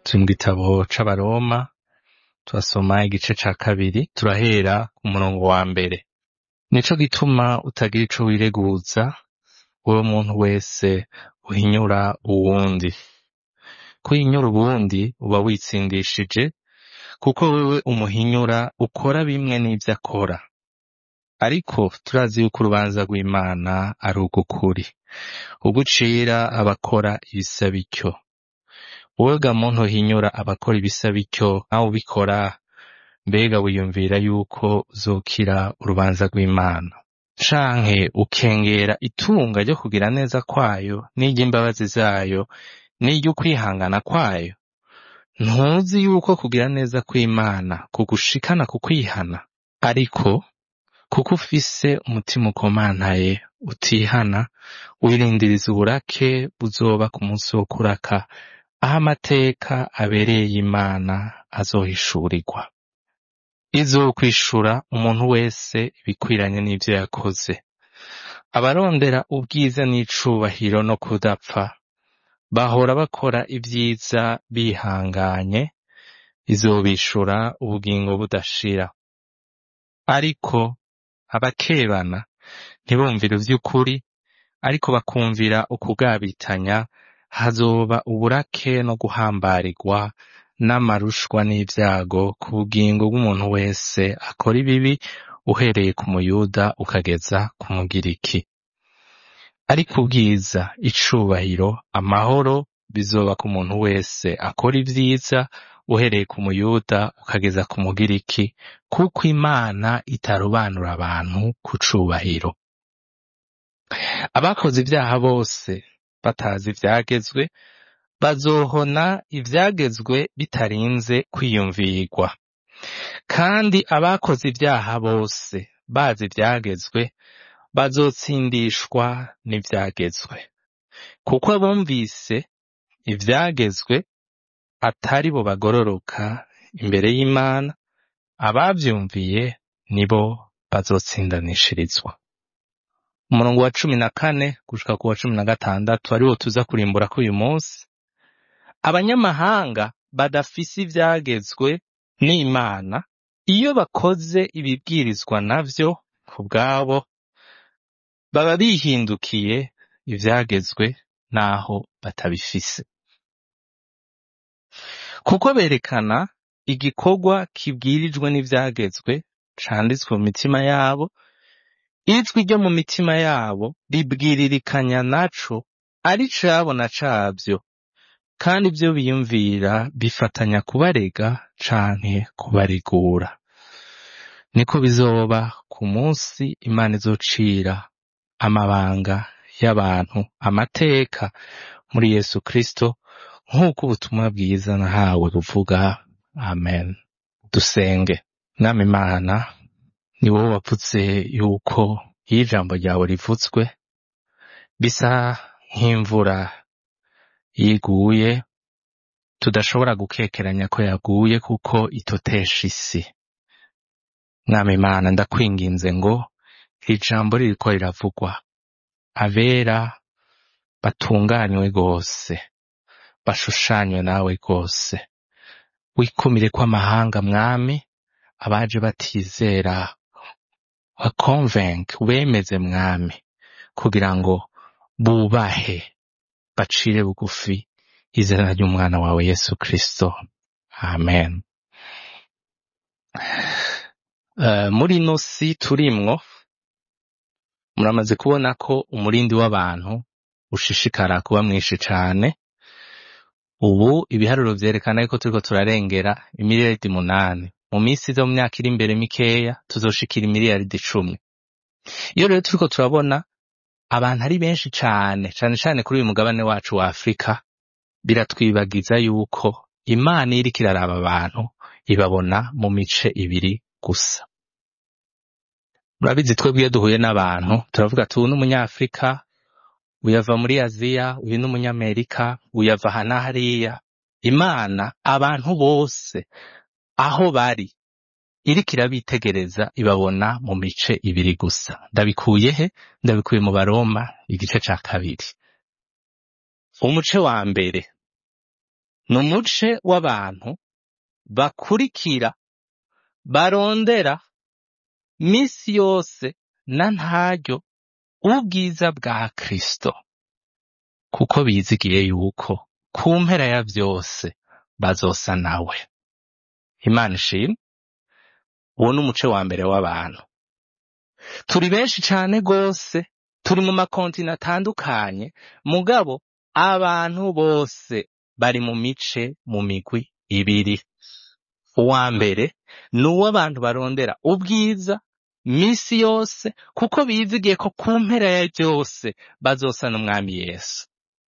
turi mu gitabo c'abaroma turasoma igice ca kabiri turahera ku murongo wa mbere nico gituma utagira ico wireguza wewe muntu wese uhinyura uwundi kuhinyura uwundi uba witsindishije kuko wewe umuhinyura ukora bimwe n'ivyo akora ariko turazi yuko urubanza rw'imana ari ugukuri ugucira abakora ibisa bityo wowe ga muntu uhinyura abakora ibisa bityo nawe ubikora mbega wiyumvira yuko uzokira urubanza rw'imana canke ukengera itunga ryo kugira neza kwayo n'iry'imbabazi zayo n'iry'ukwihangana kwayo ntuzi yuko kugira neza kw'imana kugushikana ku kwihana ariko kuko ufise umutima ukomantaye utihana wirindiriza uburake buzoba ku munsi wo kuraka aho amateka abereye y'imana azohishurirwa izokwishura umuntu wese ibikwiranye n'ivyo yakoze abarondera ubwiza n'icubahiro no kudapfa bahora bakora ibyiza bihanganye izobishura ubugingo budashira ariko abakebana ntibumvire ivy'ukuri ariko bakumvira ukugabitanya hazoba uburake no guhambarirwa n'amarushwa n'ivyago ku bugingo bw'umuntu wese akora ibibi uhereye ku muyuda ukageza ku mugiriki ariko ubwiza icubahiro amahoro bizoba ku muntu wese akora ivyiza uhereye ku muyuda ukageza ku mugiriki kuko imana itarobanura abantu ku cubahiro abakoze ivyaha bose batazi ivyagezwe bazohona ivyagezwe bitarinze kwiyumvirwa kandi abakoze ivyaha bose bazi ivyagezwe bazotsindishwa n'ivyagezwe kuko abumvise ivyagezwe atari bo bagororoka imbere y'imana abavyumviye nibo bazotsindanishirizwa umurongo wa cumi na kane gushika ku wa cumi na gatandatu ariwo tuza kurimbura ko uyu munsi abanyamahanga badafise ivyagezwe n'imana iyo bakoze ibibwirizwa navyo ku bwabo baba bihindukiye ivyagezwe naho batabifise kuko berekana igikorwa kibwirijwe n'ivyagezwe canditswe mu mitima yabo ijwi ryo mu mitima yabo ribwiririkanya naco ari cabona cavyo kandi ivyo biyumvira bifatanya kubarega canke kubaregura niko bizoba ku munsi imana izocira amabanga y'abantu amateka muri yesu kristo nk'uko ubutumwa bwiza nahawe buvuga amen dusenge mwami imana ni wowe wavutse yuko iyo ijambo ryawe rivutswe bisa nk'imvura yiguye tudashobora gukekeranya ko yaguye kuko itotesha isi mwami imana ndakwinginze ngo iri jambo ririko riravugwa abera batunganywe rwose bashushanywe nawe rwose wikumire ko amahanga mwami abaje batizera bakonvenke ubemeze mwami kugira ngo bubahe bacire bugufi izina ry'umwana wawe yesu kristo amen uh, muri ino si turimwo muramaze kubona ko umurindi w'abantu ushishikara kuba mwinshi cane ubu ibiharuro vyerekana yuko turiko turarengera imiliyaridi munani mu minsi iza mu myaka iri imbere mikeya tuzoshikira imiliyaridi icumi iyo rero turiko turabona abantu ari benshi cane cane cane kuri uyu mugabane wacu wa afurika biratwibagiza yuko imana iyo iriko iraraba abantu ibabona mu mice ibiri gusa murabizi twebwe iyo duhuye n'abantu turavuga ati uyu ni umunyafurika uyu ava muri aziya uyu ni umunyamerika uyu ava aha na hariya imana abantu bose aho bari iriko irabitegereza ibabona mu mice ibiri gusa ndabikuye he ndabikuye mu baroma igice ca kabiri umuce wa mbere ni umuce w'abantu bakurikira barondera misi yose na ntaryo ubwiza bwa Kristo kuko bizigiye yuko ku mpera ya vyose bazosa nawe imana ishimwe uwo ni umuce wa mbere w'abantu turi benshi cane gose turi mu makontina atandukanye mugabo abantu bose bari mu mice mu migwi ibiri uwa mbere ni uw'abantu barondera ubwiza misi yose kuko bizigiye ko ku mpera ya byose bazosa n'umwami yesu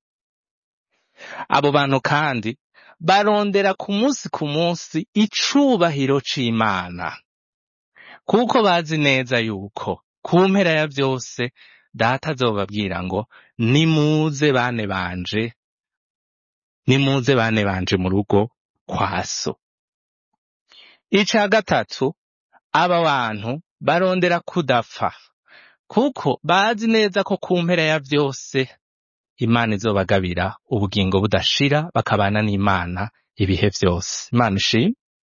abo bantu kandi barondera ku munsi ku munsi icubahiro c'imana kuko bazi neza yuko ku mpera ya byose data azobabwira ngo nimuze bane banje nimuze bane banje mu rugo kwa so ica gatatu aba bantu barondera kudapfa kuko bazi neza ko ku mpera ya byose imana izobagabira ubugingo budashira bakabana n'imana ibihe vyose imana ishimwe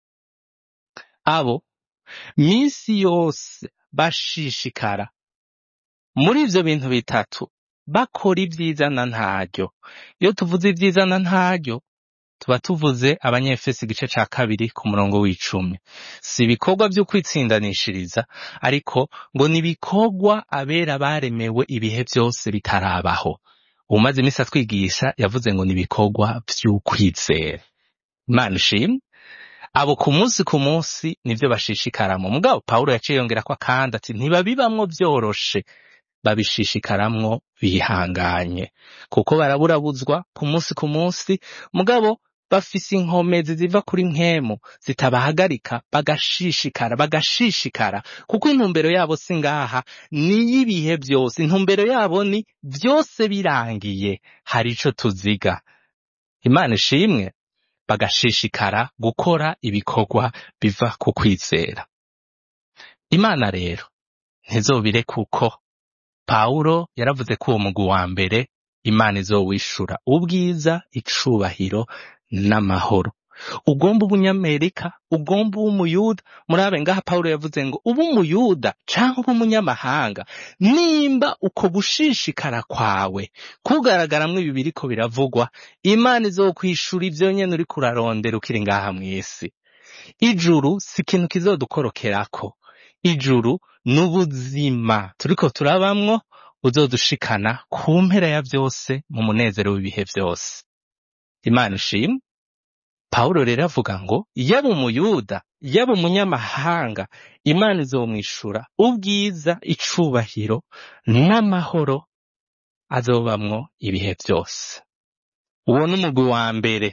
abo misi yose bashishikara muri ivyo bintu bitatu bakora ibyiza na ntaryo iyo tuvuze ibyiza na ntaryo tuba tuvuze abanyefesi igice ca kabiri ku murongo w'icumi si ibikorwa vyo kwitsindanishiriza ariko ngo ni ibikorwa abera baremewe ibihe vyose bitarabaho umaze iminsi atwigisha yavuze ngo ni ibikorwa vy'ukwizera imana ishimwe abo ku munsi ku munsi nivyo bashishikaramwo mugabo pawulo yaciye yongerako akandi ati ntibabibamwo vyoroshe babishishikaramwo bihanganye kuko baraburabuzwa ku munsi ku munsi mugabo bafise inkomezi ziva kuri nkemu zitabahagarika bagashishikara bagashishikara kuko intumbero yabo si ngaha niy'ibihe vyose intumbero yabo ni vyose birangiye hari ico tuziga imana ishimwe bagashishikara gukora ibikorwa biva ku kwizera imana rero ntizobire kuko pawulo yaravuze ko uwo mugwi wa mbere imana izowishura ubwiza icubahiro n'amahoro ugomba ubunyamerika ugomba ub'umuyuda murabe ngaha pawulo yavuze ngo ube umuyuda canke ube umunyamahanga nimba uko gushishikara kwawe kugaragaramwo ibi biriko biravugwa imana izokwishura ivyo nyene uriko urarondera ukiri ngaha mw'isi ijuru si ikintu kizodukorokerako ijuru n'ubuzima turiko turabamwo uzodushikana ku mpera ya vyose mu munezero w'ibihe vyose imana ishimwe pawulo rero avuga ngo yaba umuyuda yaba umunyamahanga imana izomwishura ubwiza icubahiro n'amahoro azobamwo ibihe vyose uwo ni umugwi wa mbere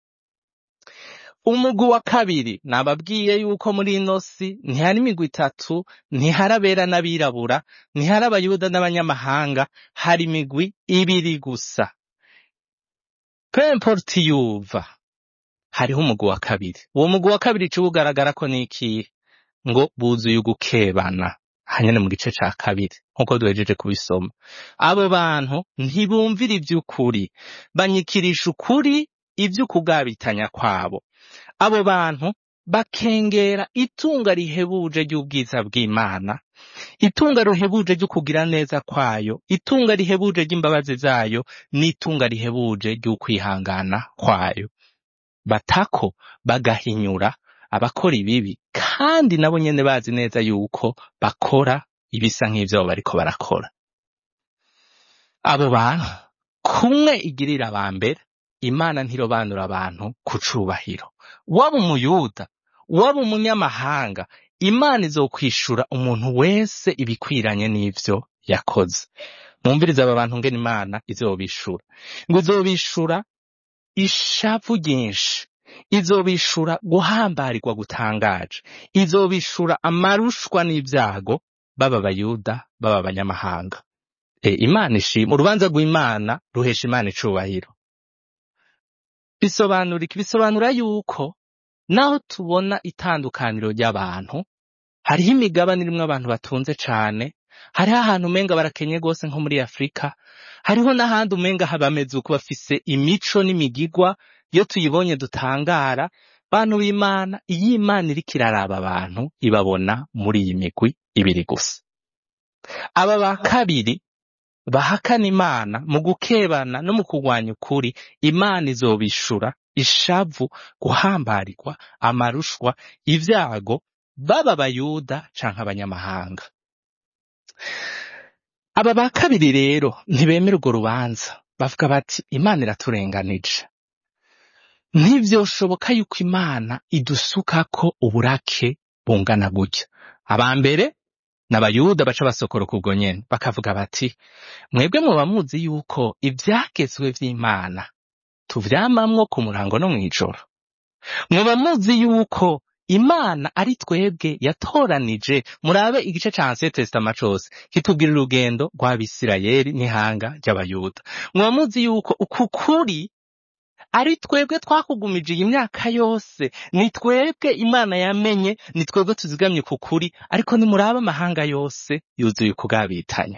umugwi wa kabiri nababwiye yuko muri ino si ntihari imigwi itatu ntihari abera n'abirabura ntihari abayuda n'abanyamahanga hari imigwi ibiri gusa pemporti yuva hariho umugwi wa kabiri uwo mugwi wa kabiri ico ugaragara ko n'ikihe ngo buzuye ugukebana hanyene mu gice ca kabiri nk'uko duhejeje kubisoma abo bantu ntibumvira ivy'ukuri banyikirisha ukuri ivy'ukugabitanya kwabo abo bantu bakengera itunga rihebuje ry'ubwiza bw'Imana itunga rihebuje ryo kugira neza kwayo itunga rihebuje ry'imbabazi zayo n'itunga rihebuje ry'ukwihangana kwayo batako bagahinyura abakora ibibi kandi nabo nyene bazi neza yuko bakora ibisa nk'ivyo abo bariko barakora abo bantu kumwe igirira aba mbere imana ntirobanura abantu ku cubahiro waba umuyuda waba umunyamahanga imana izokwishura umuntu wese ibikwiranye n'ivyo yakoze mwumvirize aba bantu ngene imana izobishura ngo izobishura ishavu ryinshi izobishura guhambarirwa gutangaje izobishura amarushwa n'ibyago baba abayuda baba abanyamahanga e, imana ishima urubanza rw'imana ruhesha imana icubahiro bisobanura iki bisobanura yuko naho tubona itandukaniro ry'abantu hariho imigabane irimwo abantu batunze cane hariho ahantu umenga barakenye gose nko muri afurika hariho n'ahandi umenga bameze uko bafise imico n'imigigwa iyo tuyibonye dutangara bantu b'imana iyo imana iriko iraraba abantu ibabona muri iyi migwi ibiri gusa aba ba kabiri bahakana imana mu gukebana no mu kurwanya ukuri imana izobishura ishavu guhambarirwa amarushwa ibyago baba abayuda canke abanyamahanga aba ba kabiri rero ntibemera urwo rubanza bavuga bati imana iraturenganije ntivyoshoboka yuko imana idusukako uburake bungana gutya aba mbere n'abayuda baca basokoroka ubwo nyene bakavuga bati mwebwe muba muzi yuko ivyagezwe vy'imana tuvyamamwo ku murango no mw'ijoro muba muzi yuko imana ari twebwe yatoranije murabe igice ca ancien testament cose kitubwira urugendo rw'abisirayeli n'ihanga ry'abayuda muba muzi yuko uku kuri ari twebwe twakugumije iyi myaka yose ni twebwe imana yamenye ni twebwe tuzigamye ku kuri ariko nimuraba amahanga yose yuzuye ukugabitanya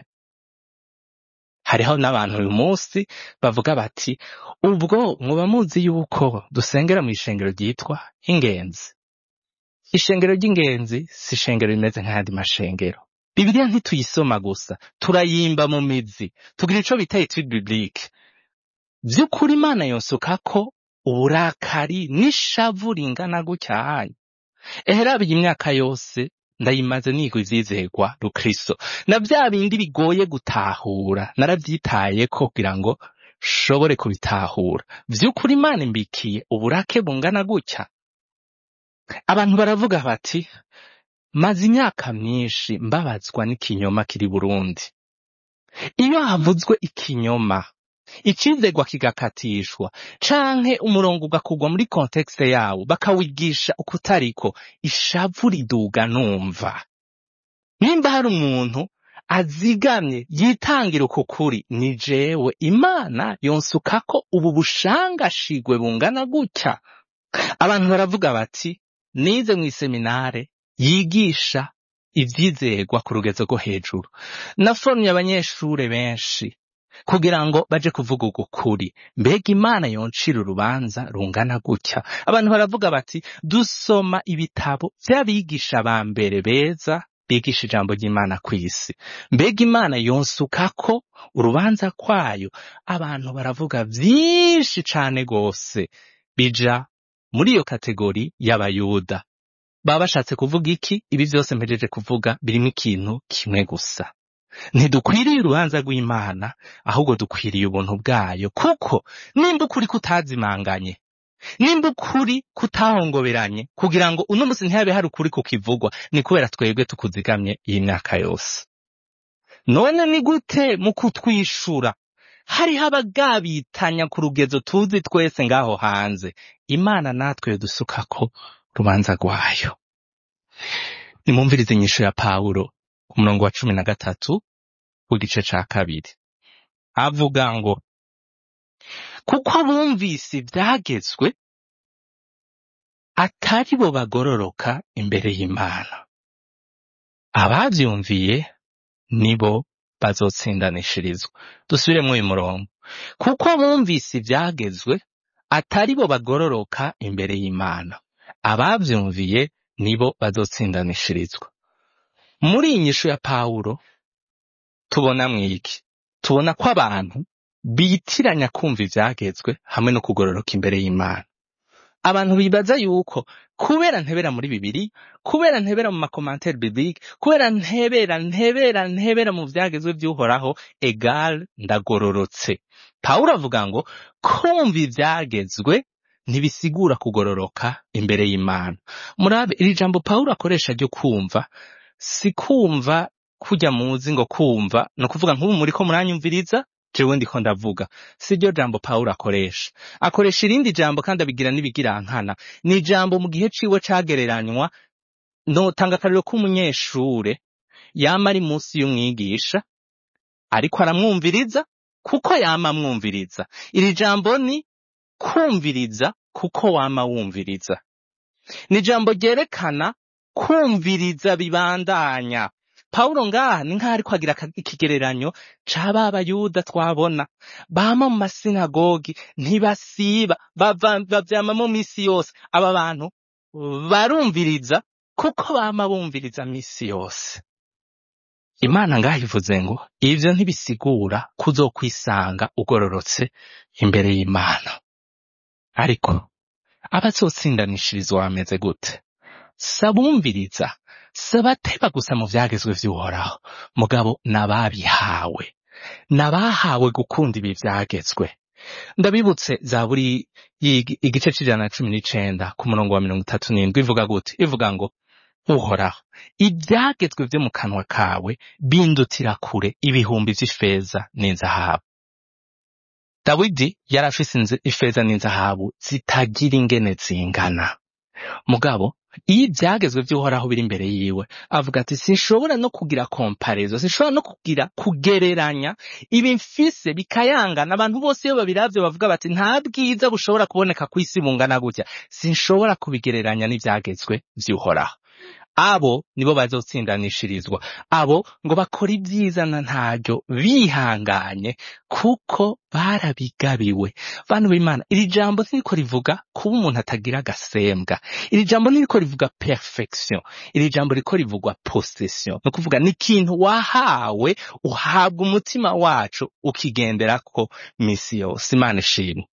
hariho n'abantu uyu munsi bavuga bati ubwo muba muzi yuko dusengera mu ishengero ryitwa ingenzi ishengero ry'ingenzi si ishengero rimeze nk'ayandi mashengero bibiliya ntituyisoma gusa turayimba mu mizi tugira ico bita etude biblique vy'ukuri imana yonsukako uburakari n'ishavu ringana gutya hanyu eherabiye imyaka yose ndayimaze niga ivyizerwa rukristo na vya bindi bigoye gutahura naravyitayeko kugira ngo shobore kubitahura vy'ukuri imana imbikiye uburake bungana gutya abantu baravuga bati maze imyaka myinshi mbabazwa n'ikinyoma kiri burundi iyo havuzwe ikinyoma icizegwa kigakatishwa canke umurongo ugakugwa muri kontekste yawo bakawigisha ukutariko ishavu riduga numva nimba hari umuntu azigamye yitangira uku kuri ni jewe imana yonsukako ubu bushangashigwe bungana gutya abantu baravuga bati nize mw'iseminare yigisha ivyizerwa ku rugezo rwo hejuru naforumye abanyeshure benshi kugira ngo baje kuvuga uku kuri mbega imana yoncira urubanza rungana gutya abantu baravuga bati dusoma ibitabo vy'abigisha ba mbere beza bigisha ijambo ry'imana kw'isi mbega imana yonsukako urubanza kwayo abantu baravuga vyinshi cane gose bija muri iyo kategori y'abayuda baba bashatse kuvuga iki ibi vyose mpejeje kuvuga birimwo ikintu kimwe gusa ntidukwiriye urubanza rw'imana ahubwo dukwiriye ubuntu bwayo kuko nimba ukuri kutazimanganye nimba ukuri kutahongoberanye kugira ngo uno musi ntihabe hari ukuri kukivugwa ni kubera twebwe tukuzigamye iyi myaka yose none ni gute mu kutwishura hariho abagabitanya ku rugezo tuzi twese ngaho hanze imana natwe yodusukako rubanza rwayo nimumvirize inyishu ya pawulo ku murongo wa cumi na gatatu w'igice ca kabiri avuga ngo kuko abumvise ivyagezwe atari bo bagororoka imbere y'imana abavyumviye nibo bazotsindanishirizwa dusubiremwo uyu murongo kuko abumvise ivyagezwe atari bo bagororoka imbere y'imana abavyumviye nibo bazotsindanishirizwa muri iyi nyishu ya pawulo tubona mwiki tubona ko abantu bitiranya kumva ivyagezwe hamwe no kugororoka imbere y'imana abantu bibaza yuko kubera ntebera muri bibiri kubera ntebera mu makomantere biblique kubera ntebera ntebera ntebera mu vyagezwe vy'uhoraho egal ndagororotse pawulo avuga ngo kumva ivyagezwe ntibisigura kugororoka imbere y'imana murabe iri jambo pawulo akoresha ryo kumva si kumva kurya muzi ngo kumva ni ukuvuga nk'ubu muriko muranyumviriza jewe ndiko ndavuga si ryo jambo pawulo akoresha akoresha irindi jambo kandi abigira n'ibigirankana ni ijambo mu gihe ciwe cagereranywa notanga akarero k'umunyeshure yama ari munsi y'umwigisha ariko aramwumviriza kuko yama amwumviriza iri jambo ni kumviriza kuko wama wumviriza ni ijambo ryerekana kumviriza bibandanya pawulo ngaha ni nk'aho ariko agira aka- ikigereranyo ca ba bayuda twabona bama mu masinagogi ntibasiba bava- bavyama mu misi yose aba bantu barumviriza kuko bama bumviriza misi yose imana ngaho ivuze ngo ivyo ntibisigura kuzokwisanga ugororotse imbere y'imana ariko abazotsindanishirizwa bameze gute sabumviriza sabateba gusa mu vyagezwe vy'uhoraho mugabo n'ababihawe n'abahawe gukunda ibi vyagezwe ndabibutse zaburi y'igi- igice c'ijana na cumi n'icenda ku murongo wa mirongo itatu n'indwi ivuga gute ivuga ngo uhoraho ibyagezwe vyo mu kanwa kawe bindutira kure ibihumbi vy'ifeza n'inzahabu dawidi yari afise inzi- ifeza n'inzahabu zitagira ingene zingana mugabo iyo ibyagezwe vy'uhoraho biri imbere yiwe avuga ati sinshobora no kugira komparezo sinshobora no kugira kugereranya ibi mfise bikayangana abantu bose iyo babiravye bavuga bati nta bwiza bushobora kuboneka ku isi bungana gutya sinshobora kubigereranya n'ivyagezwe vy'uhoraho abo nibo bazotsindanishirizwa abo ngo bakora ibyiza na ntaryo bihanganye kuko barabigabiwe bantu b'imana iri jambo ntiriko rivuga kuba umuntu atagira agasembwa iri jambo ntiriko rivuga perfection iri jambo riko rivugwa possession ni ukuvuga ni ikintu wahawe uhabwa umutima wacu ukigenderako misi yose imana ishimwe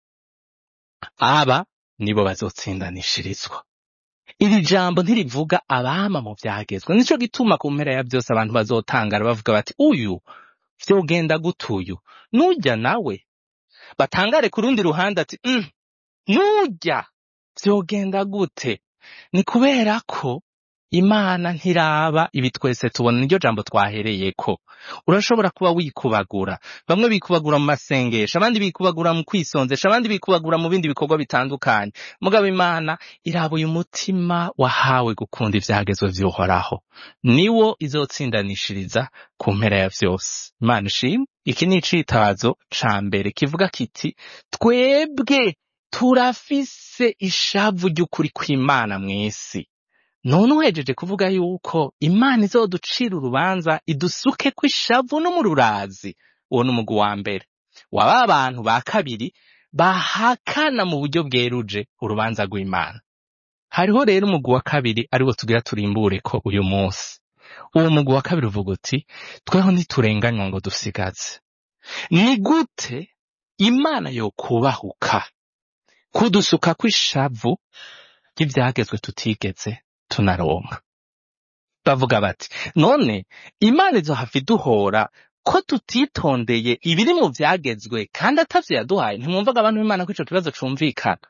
aba nibo bazotsindanishirizwa iri jambo ntirivuga abama mu vyagezwe nico gituma ku mpera ya vyose abantu bazotangara bavuga bati uyu vyogenda gute uyu nujya nawe batangare ku rundi ruhande ati mm, nujya vyogenda gute ni kubera ko imana ntiraba ibi twese tubona niryo jambo twahereyeko urashobora kuba wikubagura bamwe bikubagura mu masengesho abandi bikubagura mu kwisonzesha abandi bikubagura mu bindi bikorwa bitandukanye mugabo imana iraba uyu mutima wahawe gukunda ivyagezwe vy'uhoraho niwo izotsindanishiriza ku mpera ya vyose imana ishimwe iki ni icitazo ca mbere kivuga kiti twebwe turafise ishavu ry'ukuri kw'imana mw'isi none uhejeje kuvuga yuko imana izoducira urubanza idusuke ko ishavu no mu rurazi uwo ni umugwi wa mbere waba abantu ba kabiri bahakana mu buryo bweruje urubanza rw'imana hariho rero umugwi wa kabiri ariwo tugira turimbure ko uyu munsi uwo mugwi wa kabiri uvuga uti tweho ntiturenganywa ngo dusigaze ni gute imana yo kubahuka kudusuka kw'ishavu ry'ivyagezwe tutigeze tunaronka bavuga bati none imana izohava iduhora ko tutitondeye ibiri mu vyagezwe kandi atavyo yaduhaye ntimwumvaga abantu b'imana ko ico kibazo cumvikana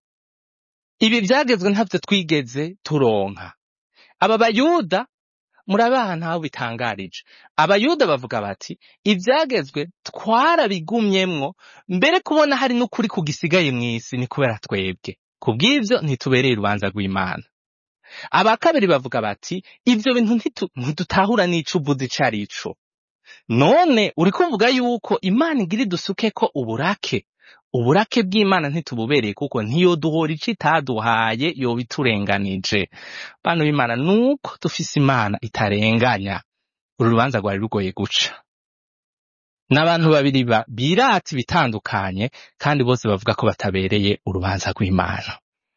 ibi vyagezwe ntavyo twigeze turonka aba bayuda murabe ahantu aho bitangarije abayuda bavuga bati ivyagezwe twarabigumyemwo mbere kubona hari n'ukuri kugisigaye mw'isi ni kubera twebwe kubw'ivyo ntitubereye urubanza rw'imana aba kabiri bavuga bati ivyo bintu ntitu- ntidutahura n'ico uvuze ico ari co none uri kuvuga yuko imana igira idusukeko uburake uburake bw'imana ntitububereye kuko ntiyoduhora ico itaduhaye yoba iturenganije bana b'imana nuko dufise imana itarenganya uru rubanza rwari rugoye guca n'abantu babiri ba- birata ibitandukanye kandi bose bavuga ko batabereye urubanza rw'imana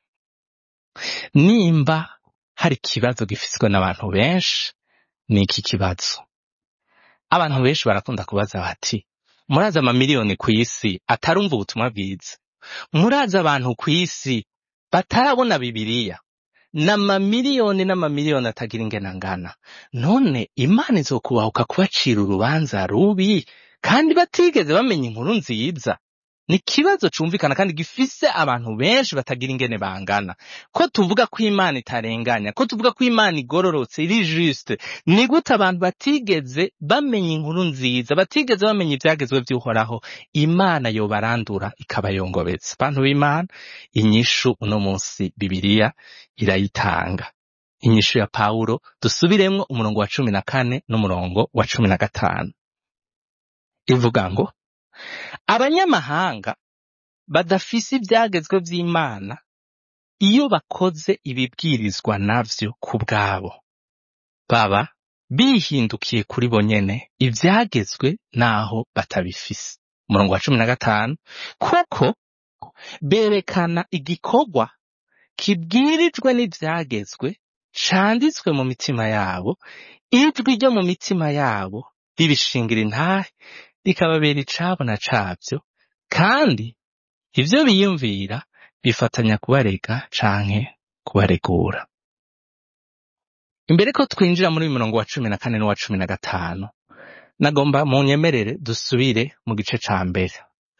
nimba hari ikibazo gifiswe n'abantu benshi ni iki kibazo abantu benshi barakunda kubaza bati murazi amamiliyoni ku isi atarumva ubutumwa bwiza murazi abantu ku isi batarabona bibiliya n'amamiliyoni n'amamiliyoni atagira ingena ngana none imana izokubahuka kubacira urubanza rubi kandi batigeze bamenya inkuru nziza ni ikibazo cumvikana kandi gifise abantu benshi batagira ingene bangana ko tuvuga ko imana itarenganya ko tuvuga ko imana igororotse iri juste ni gute abantu batigeze bamenya inkuru nziza batigeze bamenya ivyagezwe vy'uhoraho imana yobarandura ikabayongobeza bantu b'imana inyishu uno munsi bibiliya irayitanga inyishu ya pawulo dusubiremwo umurongo wa cumi na kane n'umurongo wa cumi na gatanu ivuga ngo abanyamahanga badafise ivyagezwe vy'imana iyo bakoze ibibwirizwa navyo ku bwabo baba bihindukiye kuri bo nyene ivyagezwe naho batabifise umurongo wa cumi na gatanu kuko berekana igikorwa kibwirijwe n'ivyagezwe canditswe mu mitima yabo ijwi ryo mu mitima yabo ribishingira intahe rikababera icabona cavyo kandi ivyo biyumvira bifatanya kubarega canke kubaregura imbere ko twinjira muri uyu murongo wa cumi na kane n'uwa cumi na gatanu nagomba munyemerere dusubire mu gice ca mbere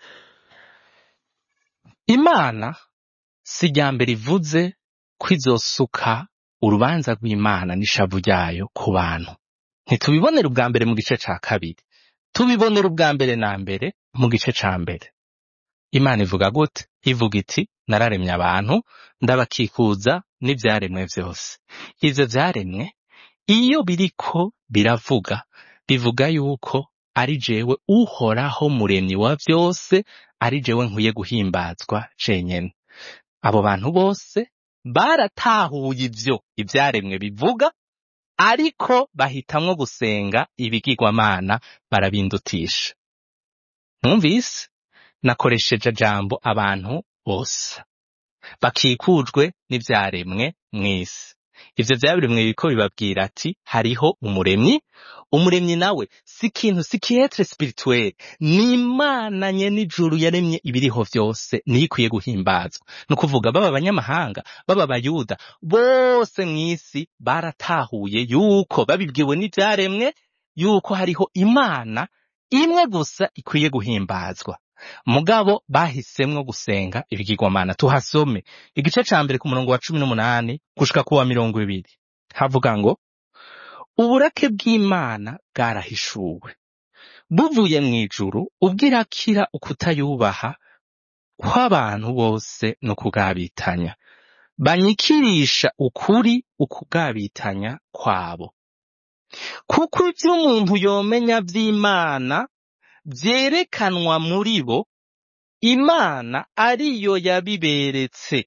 imana si irya mbere ivuze ko izosuka urubanza rw'imana n'ishavu ryayo ku bantu ntitubibonera ubwa mbere mu gice ca kabiri tubibonera ubwa mbere na mbere mu gice ca mbere imana ivuga gute ivuga iti nararemye abantu ndabakikuza n'ivyaremwe vyose ivyo vyaremwe iyo biriko biravuga bivuga yuko ari jewe uhoraho muremyi wa vyose ari jewe nkwiye guhimbazwa cenyene abo bantu bose baratahuye ivyo ivyaremwe bivuga ariko bahitamwo gusenga ibigirwamana barabindutisha mwumvise nakoresheje jambo abantu bose bakikujwe n'ivyaremwe mw'isi ivyo vyaremwe biriko bibabwira ati hariho umuremyi umuremyi nawe si ikintu si kiyetre spirituel ni imana nyene ijuru yaremye ibiriho vyose niyo ikwiye guhimbazwa ni ukuvuga baba abanyamahanga baba abayuda bose mw'isi baratahuye yuko babibwiwe n'ivyaremwe yuko hariho imana imwe gusa ikwiye guhimbazwa mugabo bahisemwo gusenga ibigirwamana tuhasome igice ca mbere ku murongo wa cumi n'umunani gushika ku wa mirongo ibiri havuga ngo uburake bw'imana bwarahishuwe buvuye mw'ijuru ubwirakira ukutayubaha kw'abantu bose no kugabitanya banyikirisha ukuri ukugabitanya kwabo kuko ivyo umuntu yomenya vy'imana vyerekanwa muri bo imana ariyo yabiberetse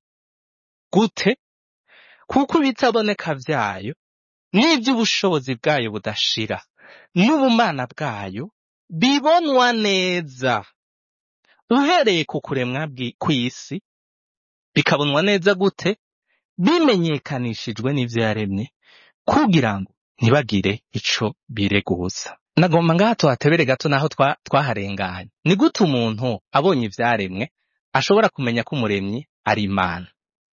gute kuko ibitaboneka vyayo n'ivy'ubushobozi bwayo budashira n'ubumana bwayo bibonwa neza uhereye ku kuremwa bwi- kw'isi bikabonwa neza gute bimenyekanishijwe n'ivyo yaremye kugira ngo ntibagire ico bireguza nagomba ngaha tuhatebere gato naho twa- twaharenganye ni gute umuntu abonye ivyaremwe ashobora kumenya ko umuremyi ari imana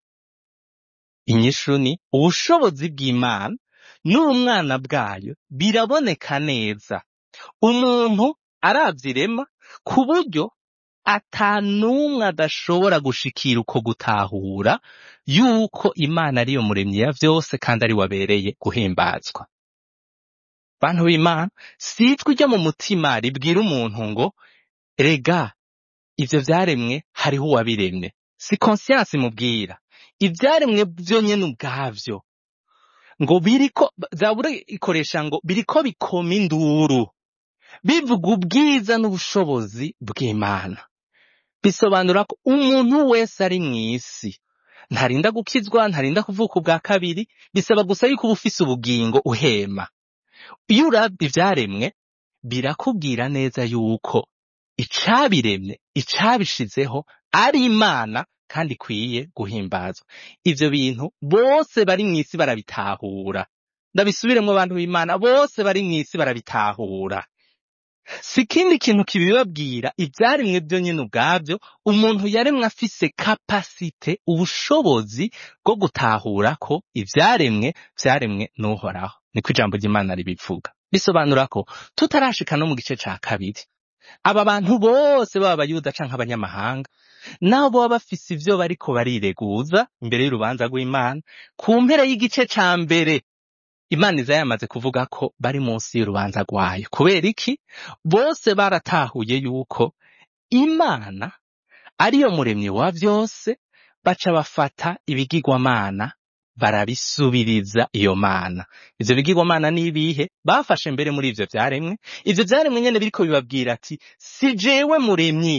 inyishu ni ubushobozi bw'imana n'ubumwana bwayo biraboneka neza umuntu aravyirema ku buryo ata n'umwe adashobora gushikira uko gutahura yuko imana ariyo muremyi ya vyose kandi ari wabereye guhimbazwa bantu b'imana si ijwi ryo mu mutima ribwira umuntu ngo rega ivyo vyaremwe hariho uwabiremye si conscience imubwira ivyaremwe vyo nyene ubwavyo ngo biriko zabura ikoresha ngo biriko bikoma induru bivuga ubwiza n'ubushobozi bw'imana bisobanura ko umuntu wese ari mw'isi ntarinda gukizwa ntarinda kuvuka ubwa kabiri bisaba gusa yuko uba ufise ubugingo uhema iyo uravye ivyaremwe birakubwira neza yuko icabiremye icabishizeho ari imana kandi ikwiye guhimbazwa ivyo bintu bose bari mw'isi barabitahura ndabisubiremwo abantu b'imana bose bari mw'isi barabitahura si ikindi kintu kibibabwira ivyaremwe vyo nyene ubwavyo umuntu yaremwe afise kapasite ubushobozi bwo gutahura ko ivyaremwe vyaremwe n'uhoraho niko ijambo ry'imana ribivuga bisobanura ko tutarashika no mu gice ca kabiri aba bantu bose baba abayuda canke abanyamahanga nabo baba bafise ivyo bariko barireguza imbere y'urubanza rw'imana ku mpera y'igice ca mbere imana iza yamaze kuvuga ko bari munsi y'urubanza rwayo kubera iki bose baratahuye yuko imana ariyo muremyi wa vyose baca bafata ibigirwamana barabisubiriza iyo mana ivyo bigirwamana n'ibihe bafashe mbere muri ivyo vyaremwe ivyo vyaremwe nyene biriko bibabwira ati si jewe muremyi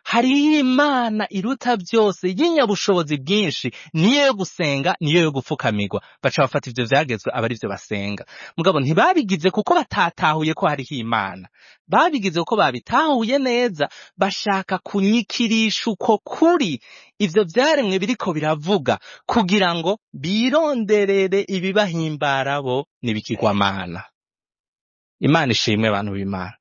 hariho imana iruta byose y'inyabushobozi bwinshi niyo yo gusenga niyo yo gupfukamirwa baca bafata ivyo vyagezwe aba arivyo basenga mugabo ntibabigize kuko batatahuye ko hariho imana babigize kuko babitahuye neza bashaka kunyikirisha uko kuri ivyo vyaremwe biriko biravuga kugira ngo bironderere ibibahimbara bo n'ibikigwamana imana ishimwe abantu b'imana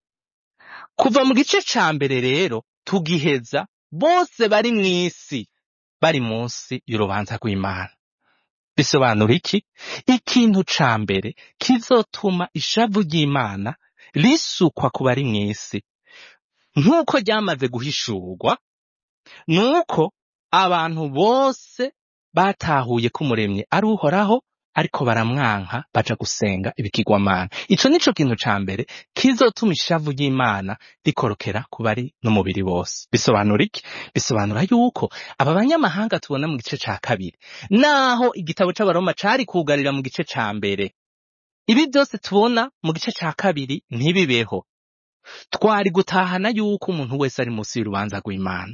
kuva mu gice ca mbere rero tugiheza bose bari mw'isi bari munsi y'urubanza rw'imana bisobanura iki ikintu ca mbere kizotuma ishavu ry'imana risukwa ku bari mw'isi nk'uko ryamaze guhishurwa nuko abantu bose batahuye ko umuremyi ari uhoraho ariko baramwanka baja gusenga ibikigwamana ico nico kintu ca mbere kizotuma ishavu ry'imana rikorokera ku bari n'umubiri bose bisobanura iki bisobanura yuko aba banyamahanga tubona mu gice ca kabiri naho igitabo c'abaroma cari kugarira mu gice ca mbere ibi byose tubona mu gice ca kabiri ntibibeho twari gutahana yuko umuntu wese ari munsi y'urubanza rw'imana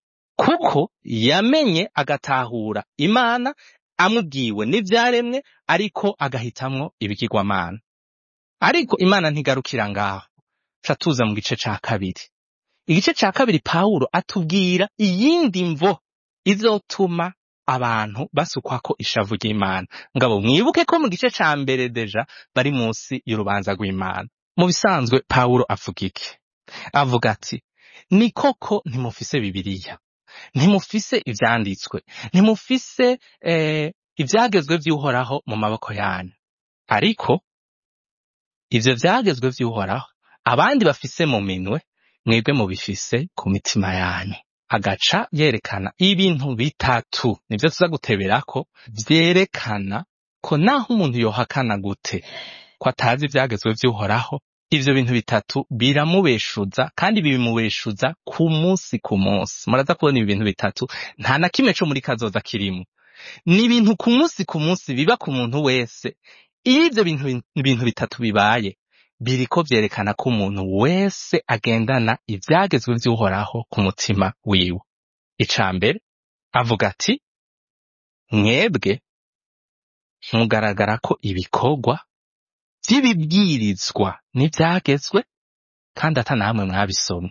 kuko yamenye agatahura imana amubwiwe n'ivyaremwe ariko agahitamwo ibigirwamana ariko imana ntigarukira ngaho ca tuza mu gice ca kabiri igice ca kabiri pawulo atubwira iyindi mvo izotuma abantu basukwako ishavu ry'imana ngabo mwibuke ko mu gice ca mbere deja bari munsi y'urubanza rw'imana mu bisanzwe pawulo avuga iki avuga ati ni koko ntimufise bibiliya ntimufise ivyanditswe ntimufise eh, ivyagezwe vy'uhoraho mu maboko yanyu ariko ivyo vyagezwe vy'uhoraho abandi bafise mu minwe mwebwe mubifise ku mitima yanyu agaca yerekana ibintu bitatu nivyo tuza guteberako vyerekana ko naho umuntu yohakana gute ko atazi ivyagezwe vy'uhoraho ivyo bintu bitatu biramubeshuza kandi bibimubeshuza ku munsi ku munsi muraza kubona ibi bintu bitatu nta na kimwe co muri kazoza kirimo ni ibintu ku munsi ku munsi biba ku muntu wese iyo ivyo bintu, bintu bitatu bibaye biriko vyerekana ko umuntu wese agendana ivyagezwe vy'uhoraho ku mutima wiwe ica mbere avuga ati mwebwe mugaragara ko ibikorwa vy'ibibwirizwa n'ivyagezwe kandi ata namwe mwabisomye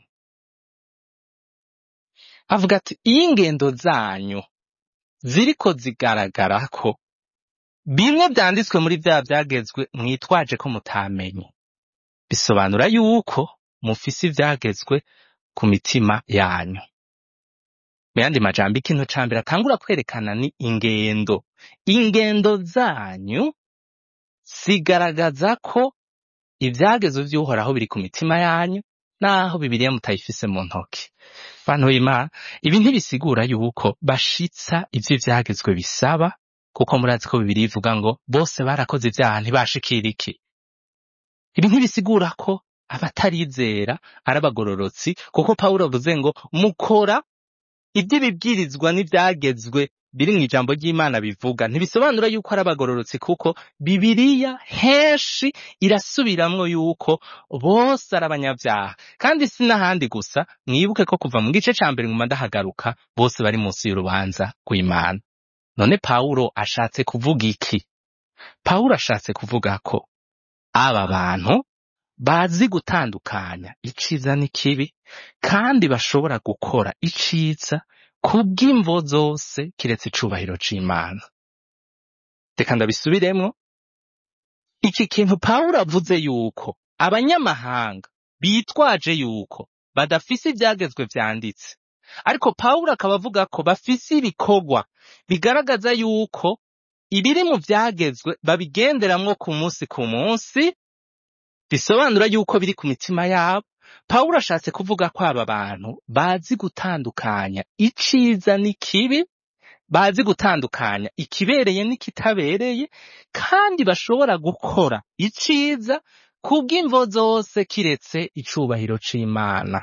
avuga ati iyo ingendo zanyu ziriko zigaragara ko bimwe vyanditswe muri vya vyagezwe mwitwaje ko mutamenye bisobanura yuko mufise ivyagezwe ku mitima yanyu mu yandi majambo ikintu ca mbere atangura kwerekana ni ingendo ingendo zanyu zigaragaza ko ivyagezwe vy'uhoraho biri ku mitima yanyu naho bibiliya mutayifise mu ntoki bantu b'imana ibi ntibisigura yuko bashitsa ivyo ivyagezwe bisaba kuko murazi ko bibiliya ivuga ngo bose barakoze ivyaha ntibashikira iki ibi ntibisigura ko abatarizera ari abagororotsi kuko pawulo avuze ngo mukora ivy'ibibwirizwa n'ivyagezwe biri mu ijambo ry'imana bivuga ntibisobanura yuko ari abagororotsi kuko bibiliya henshi irasubiramwo yuko bose ari abanyavyaha kandi si n'ahandi gusa mwibuke ko kuva mu gice ca mbere nguma ndahagaruka bose bari munsi y'urubanza rw'imana none pawulo ashatse kuvuga iki pawulo ashatse kuvuga ko aba bantu bazi gutandukanya iciza n'ikibi kandi bashobora gukora iciza kubw'imvo zose kiretse icubahiro c'imana reka ndabisubiremwo iki kintu pawulo avuze yuko abanyamahanga bitwaje yuko badafise ivyagezwe vyanditse ariko pawulo akaba avuga ko bafise ibikorwa bigaragaza yuko ibiri mu vyagezwe babigenderamwo ku munsi ku munsi bisobanura yuko biri ku mitima yabo pawulo ashatse kuvuga ko aba bantu bazi gutandukanya iciza n'ikibi bazi gutandukanya ikibereye n'ikitabereye kandi bashobora gukora iciza kubw'imvo zose kiretse icubahiro c'imana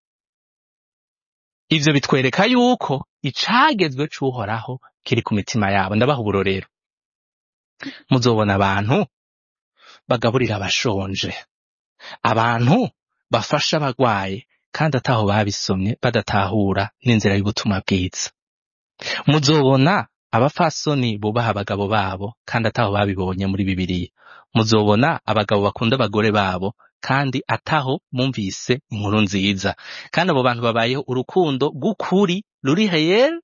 ivyo bitwereka yuko icagezwe c'uhoraho kiri ku mitima yabo ndabaha uburorero muzobona abantu bagaburira abashonje abantu bafasha abagwaye kandi ataho babisomye badatahura n'inzira y'ubutumwa bwiza muzobona abafasoni bubaha abagabo babo kandi ataho babibonye muri bibiliya muzobona abagabo bakunda abagore babo kandi ataho bumvise inkuru nziza kandi abo bantu babayeho urukundo rw'ukuri ruri heyeri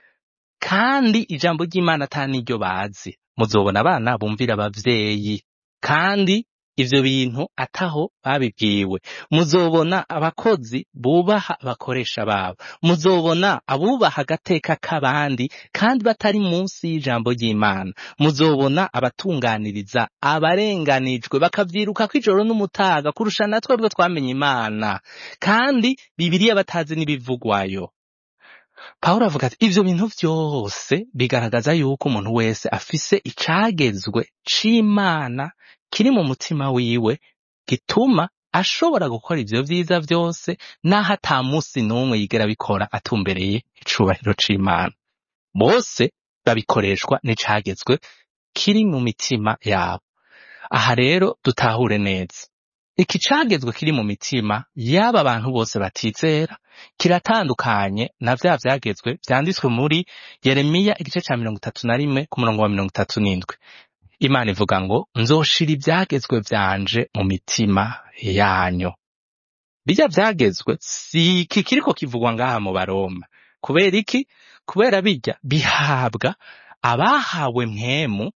kandi ijambo ry'imana ata n'iryo bazi muzobona abana bumvira abavyeyi kandi ivyo bintu ataho babibwiwe muzobona abakozi bubaha abakoresha babo muzobona abubaha agateka k'abandi kandi batari munsi y'ijambo ry'imana muzobona abatunganiriza abarenganijwe bakavyirukako ijoro n'umutaga kurusha na twebwe twamenye imana kandi bibiriya batazi n'ibivugwayo Pawulo avuga ati ivyo bintu vyose bigaragaza yuko umuntu wese afise icagezwe c'Imana kiri mu mutima wiwe gituma ashobora gukora ivyo vyiza vyose naho ata musi n'umwe yigera abikora atumbereye icubahiro c'Imana. Bose babikoreshwa n'icagezwe kiri mu mitima yabo. Aha rero dutahure neza. Iki cagezwe kiri mu mitima y'aba bantu bose batizera kiratandukanye na vya vyagezwe vyanditswe muri Yeremiya igice ca mirongo itatu na rimwe ku murongo wa mirongo itatu n'indwi. Imana ivuga ngo nzoshira ivyagezwe vyanje mu mitima yanyu. Birya vyagezwe si iki kiriko kivugwa ngaha mu Baroma. Kubera iki? Kubera birya bihabwa abahawe mpwemu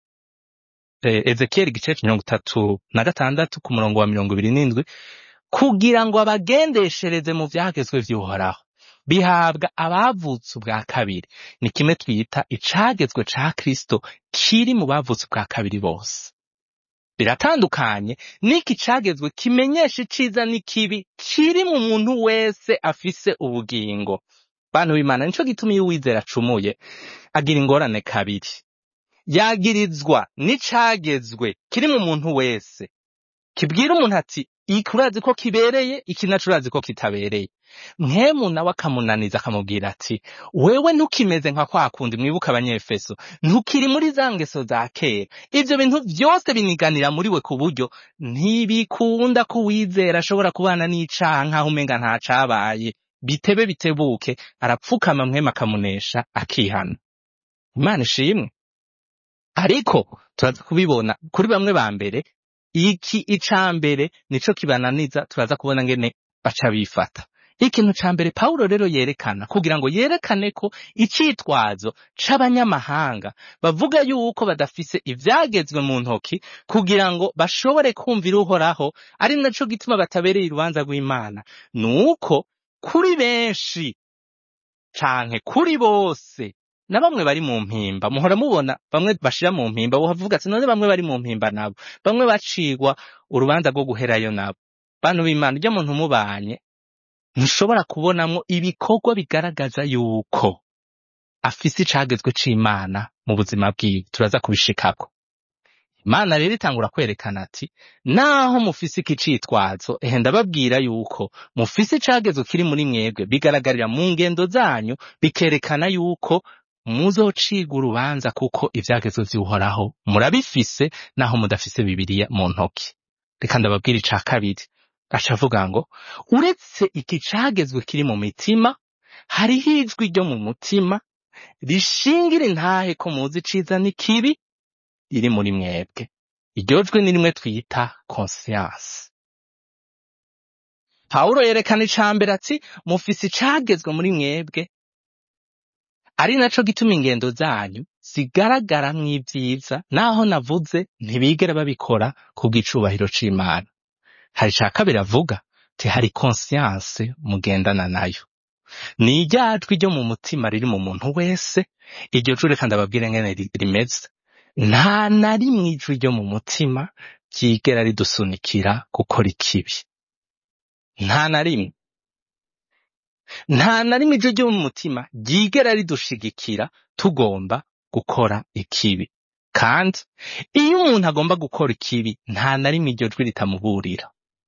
eh, Ezekieli igice ca mirongo itatu na gatandatu ku murongo wa mirongo ibiri n'indwi kugira ngo abagendeshereze mu vyagezwe vy'uhoraho bihabwa abavutse ubwa kabiri ni kimwe twita icagezwe ca kristo kiri mu bavutse ubwa kabiri bose biratandukanye n'iki cagezwe kimenyesha iciza n'ikibi kiri mu muntu wese afise ubugingo bantu b'imana nico gituma iyo uwizera acumuye agira ingorane kabiri yagirizwa n'icagezwe kiri mu muntu wese kibwira umuntu ati iki urazi ko kibereye iki naco urazi ko kitabereye mwemu nawe akamunaniza akamubwira ati wewe ntukimeze nka kwa kundi mwibuka abanyefeso ntukiri muri za ngeso za kera ivyo bintu vyose biniganira muri we ku buryo ntibikunda ko uwizera ashobora kubana n'icaha nk'aho umenga nta cabaye bitebe bitebuke arapfukama mwemu akamunesha akihana imana ishimwe ariko turaza kubibona kuri bamwe ba mbere iki ica mbere nico kibananiza turaza kubona ngene baca bifata ikintu ca mbere pawulo rero yerekana kugira ngo yerekane ko icitwazo c'abanyamahanga bavuga yuko badafise ivyagezwe mu ntoki kugira ngo bashobore kumvira uhoraho ari naco gituma batabereye urubanza rw'imana nuko kuri benshi canke kuri bose na bamwe bari mu mpimba muhora mubona bamwe bashira mu mpimba uhavuga ati none bamwe bari mu mpimba nabo bamwe bacigwa urubanza rwo guherayo nabo bantu b'imana ujya muntu mubanye ntushobora kubonamwo ibikorwa bigaragaza yuko afise icagezwe c'imana mu buzima bwiwe turaza kubishikako imana rero itangura kwerekana ati naho mufise iki citwazo ehe ndababwira yuko mufise icagezwe kiri muri mwebwe bigaragarira mu ngendo zanyu bikerekana yuko muzociga urubanza kuko ivyagezwe vy'uhoraho murabifise naho mudafise bibiriya mu ntoki reka ndababwira ica kabiri aca avuga ngo uretse iki cagezwe kiri mu mitima hariho ijwi ryo mu mutima rishingira intahe ko muzi iciza n'ikibi riri muri mwebwe iryo jwi ni rimwe twita conscience pawulo yerekana ica mbere ati mufise icagezwe muri mwebwe ari naco gituma ingendo zanyu zigaragaramwo ivyiza naho navuze ntibigera babikora kubw'icubahiro c'imana hari ica kabiri avuga ti hari conscience mugendana nayo ni irya jwi ryo mu mutima riri mu muntu wese iryo jwi reka ndababwire ngene ri- rimeze nta na rimwe ijwi ryo mu mutima ryigera ridusunikira gukora ikibi nta na rimwe nta na rimwe ijwi ryo mu mutima ryigera ridushigikira tugomba gukora ikibi kandi iyo umuntu agomba gukora ikibi nta na rimwe iryo jwi ritamuburira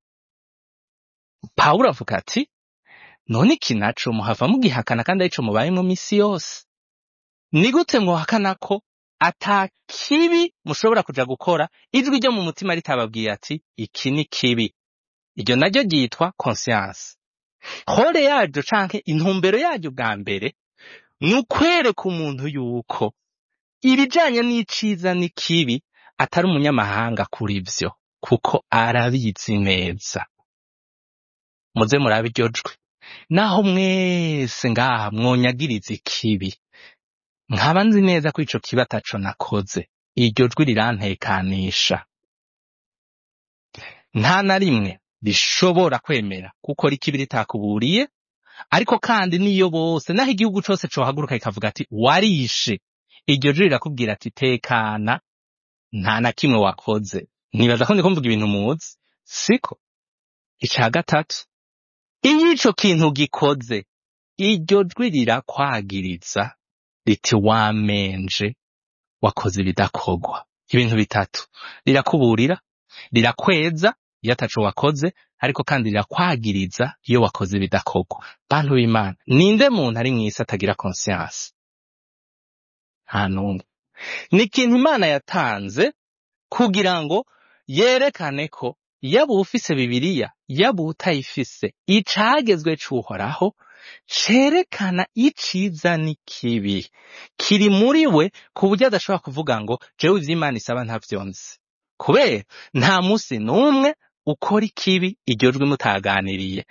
pawulo avuga ati none iki naco muhava mugihakana kandi arico mubayemwo misi yose ni gute mwohakana ko ata kibi mushobora kuja gukora ijwi ryo mu mutima ritababwiye ati iki ni kibi iryo naryo ryitwa conscience hore yaryo canke intumbero yaryo bwa mbere ni ukwereka umuntu yuko ibijanye n'iciza n'ikibi atari umunyamahanga kuri vyo kuko arabizi neza muze murabe iryo jwi naho mwese ngaha mwonyagiriza ikibi nkaba nzi neza ko ico kibi ataco nakoze iryo jwi rirantekanisha nta na rimwe rishobora kwemera kuko rikibi ritakuburiye ariko kandi niyo bose naho igihugu cose cohaguruka kikavuga ati warishe iryo jwi rirakubwira ati tekana nta na kimwe wakoze nibaza ko ndiko mvuga ibintu muzi siko ica gatatu iyo ico kintu gikoze iryo jwi rirakwagiriza riti wamenje wakoze ibidakorwa ibintu bitatu rirakuburira rirakweza iyo ataco wakoze ariko kandi rirakwagiriza iyo wakoze ibidakorwa bantu b'imana ninde muntu ari mw'isi atagira conscience nta n'umwe ni ikintu imana yatanze kugira ngo yerekane ko yaba ufise bibiliya yaba utayifise icagezwe c'uhoraho cerekana iciza n'ikibi kiri muri we ku buryo adashobora kuvuga ngo jewe ivyo imana isaba ntavyo nzi kubera nta musi n'umwe ukora ikibi iryo jwi mutaganiriye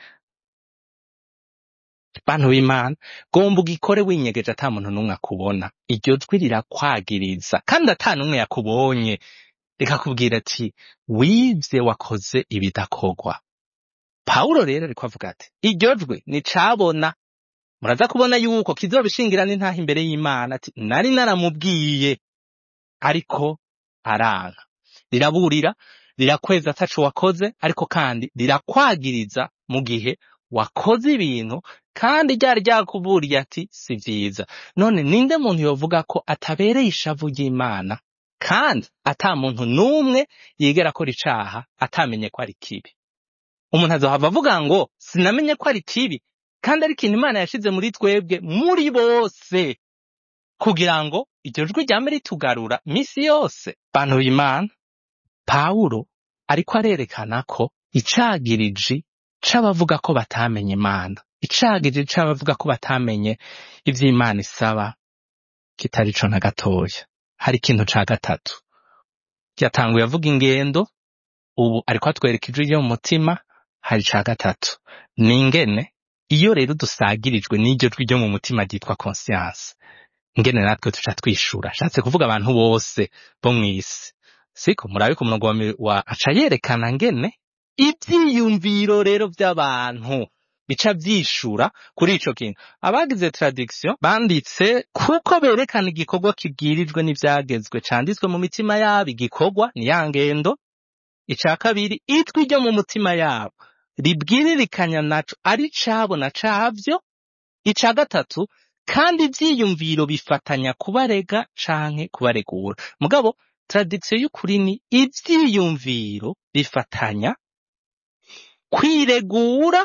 bantu b'imana gomba ugikore winyegeje ata muntu n'umwe akubona iryo jwi rirakwagiriza kandi ata n'umwe yakubonye rikakubwira ati wivye wakoze ibidakorwa pawulo rero ariko avuga ati iryo jwi nicabona muraza kubona yuko kizobishingira n'intaha imbere y'imana ati nari naramubwiye ariko aranka riraburira rirakweza ataco wakoze ariko kandi rirakwagiriza mu gihe wakoze ibintu kandi ryari ryakuburiye ati si vyiza none ninde muntu yovuga ko atabereye ishavu ry'imana kandi ata muntu n'umwe yigera akora icaha atamenye ko ari kibi umuntu azohava avuga ngo sinamenye ko ari kibi kandi ari ikintu imana yashize muri twebwe muri bose kugira ngo iryo jwi ryame ritugarura misi yose bantu b'imana pawulo ariko arerekana ko icagiriji c'abavuga ko batamenye imana icagiriji c'abavuga ko batamenye ivyo imana isaba kitari co na gatoya hari ikintu ca gatatu yatanguye avuga ingendo ubu ariko atwereka ijwi ryo mu mutima hari ca gatatu ni ingene iyo rero dusagirijwe n'iryo jwi ryo mu mutima ryitwa conscience ingene natwe tuca twishura ashatse kuvuga abantu bose bo mw'isi siko murabe ku murongo wa mi- wa aca yerekana ngene ivyiyumviro rero vy'abantu bica vyishura kuri ico kintu abagize tradiction banditse kuko berekana igikorwa kibwirijwe n'ivyagezwe canditswe mu mitima yabo igikorwa ni ya ngendo ica kabiri itwi ryo mu mutima yabo ribwiririkanya naco ari cabo na cavyo ica gatatu kandi ivyiyumviro bifatanya kubarega canke kubaregura mugabo tradition y'ukuri ni ivyiyumviro bifatanya kwiregura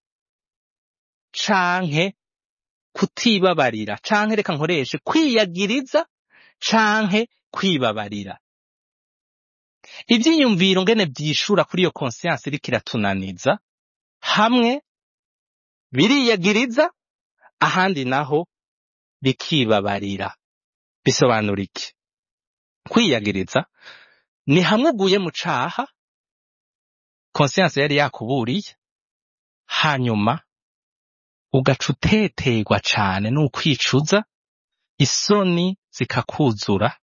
canke kutibabarira canke reka nkoreshe kwiyagiriza canke kwibabarira ivyiyumviro ngene vyishura kuri iyo conscience iriko iratunaniza hamwe biriyagiriza ahandi naho bikibabarira bisobanura iki kwiyagiriza ni hamwe uguye mu caha conscience yari yakuburiye hanyuma ugaca uteterwa cane n'ukwicuza isoni zikakuzura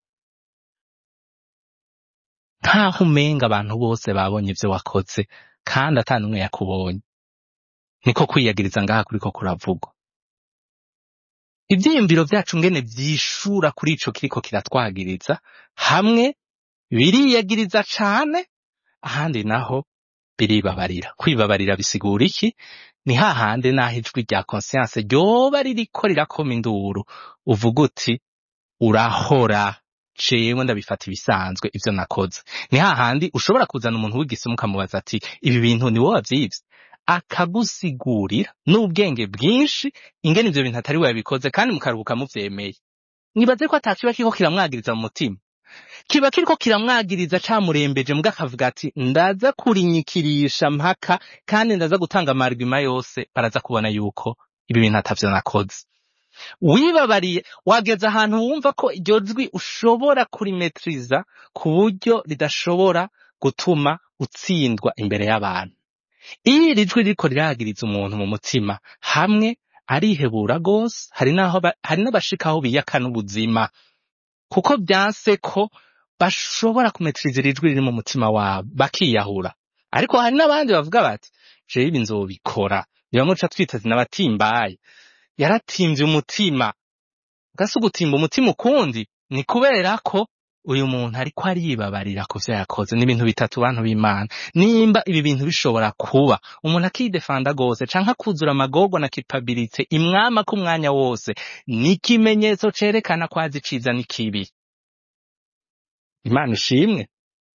nkaho umenga abantu bose babonye ivyo wakoze kandi ata n'umwe yakubonye niko kwiyagiriza ngaha kuriko kuravugwa ivyiyumviro vyacu ngene vyishura kuri ico kiriko kiratwagiriza hamwe biriyagiriza cane ahandi naho biribabarira kwibabarira bisigura iki ni hahandi naho ijwi rya conscience ryoba ririko rirakoma induru uvuga uti urahora jewe ndabifata ibisanzwe ivyo nakoze ni hahandi ushobora kuzana umuntu w'igisimu ukamubaza ati ibi bintu ni wowe wavyivye akagusigurira n'ubwenge bwinshi ingene ivyo bintu atari we yabikoze kandi mukaruhuka muvyemeye nibaze ko atakiba kiriko kiramwagiriza mu mutima kiba kiriko kiramwagiriza camurembeje mbwa akavuga ati ndaza kurinyikirisha mpaka kandi ndaza gutanga amarigima yose baraza kubona yuko ibi bintu atavyo nakoze wibabariye wageze ahantu wumva ko iryo jwi ushobora kurimetriza ku buryo ridashobora gutuma utsindwa imbere y'abantu iyo iri jwi ririko riragiriza umuntu mu mutima hamwe arihebura gose hari naho ba- hari n'abashikaho biyaka n'ubuzima kuko byanse ko bashobora kumetriza iri jwi riri mu mutima wabo bakiyahura ariko hari n'abandi bavuga bati jewe ibi nzobikora biramuca twita n'abatimbaye yaratimvye umutima gasi ugutimba umutima ukundi ni kubera ko uyu muntu ariko aribabarira ku vyo yakoze ni ibintu bitatu bantu b'imana nimba ibi bintu bishobora kuba umuntu akidefanda gose canke akuzura amagorwa na culpabilité imwama ku mwanya wose ni ikimenyetso cerekana ko azi iciza n'ikibi imana ishimwe